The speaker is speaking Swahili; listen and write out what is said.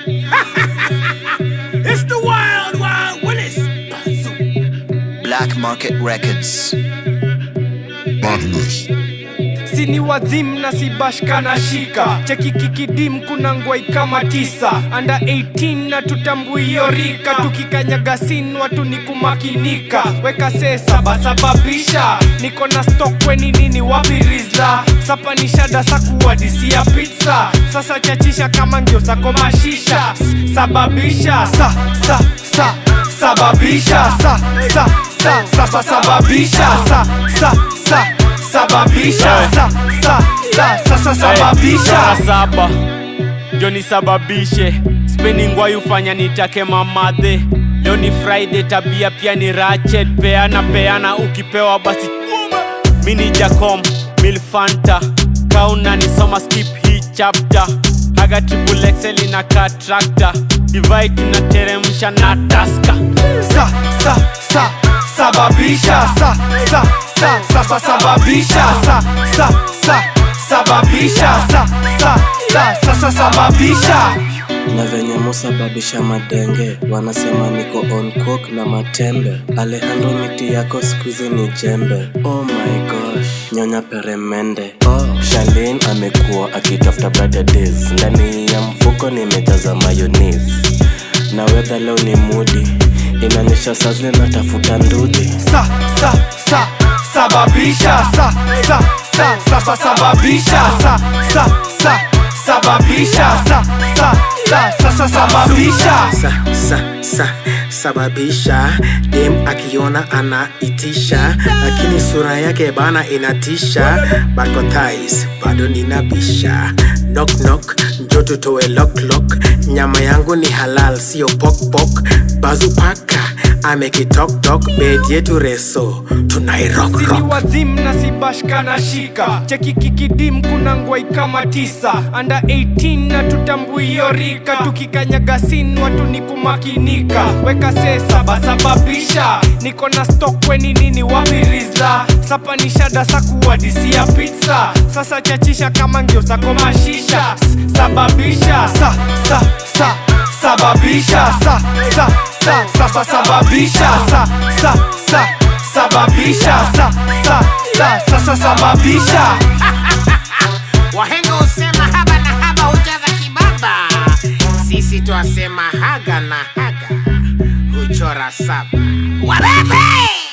it's the wild, wild Willis. Black Market Records. Badness. sini wazim na sibashka na shika cheki kikidim kuna ngwai kama tisa anda 18 na tutambuio rika tukikanyaga sin watu ni kumakinika weka se sabasababisha niko na stokweni nini wapi rizla sapa ni shada sakuwadisia pizza sasa chachisha kama ngio zako mashisha S- sababisha sa sa sa sababisha sa sa sa sa sa sababisha sa sa sa sababisha sa sa sa sa sa sababisha Mara saba ndio nisababishe speni ngwai ufanya nitake mamadhe leo ni friday tabia pia ni rachet peana peana ukipewa basi mi ni jacom milfanta kauna nisoma skip hii chapter haga triple excel na katrakta divai tunateremsha na taska sa sa sa sababisha sa sa sa sa sa sababisha sa sa sa sababisha sa sa sa sa sa sababisha na venye musababisha madenge wanasema niko on coke na matembe alejandro miti yako skuizi ni jembe oh my gosh nyonya peremende oh. shalin amekuwa akitafuta brother days ndani ya mfuko nimejaza mayonis na wedha leo ni mudi inaonyesha sazile natafuta ndudhi sa sa sa sababisha sa sa sa sa sa sababisha sa sa sa sababisha sa sa sa sa sa sababisha sa, sa, sa, sababisha dem akiona anaitisha lakini sura yake bana inatisha bakothais bado ninabisha knock knock njo tutoe lock lock nyama yangu ni halal sio pokpok bazupaka amekitoktok bed yetu reso sini tunairockrock wazim na sibashka na shika cheki kikidim kuna ngwai kama tisa anda 18 na tutambuio rika tukikanyaga sin watu ni kumakinika weka se sabasababisha niko na stokweni nini wapi rizla sapa ni shada sakuwadisia pizza sasa chachisha kama ngio zako mashisha S- sababisha sa sa sa sababisha sa sa sa sa sa sababisha sa sa sa sababisha sa sa sa sa sa sababisha wahenga husema haba na haba hujaza kibaba sisi twasema haga na haga huchora saba warebe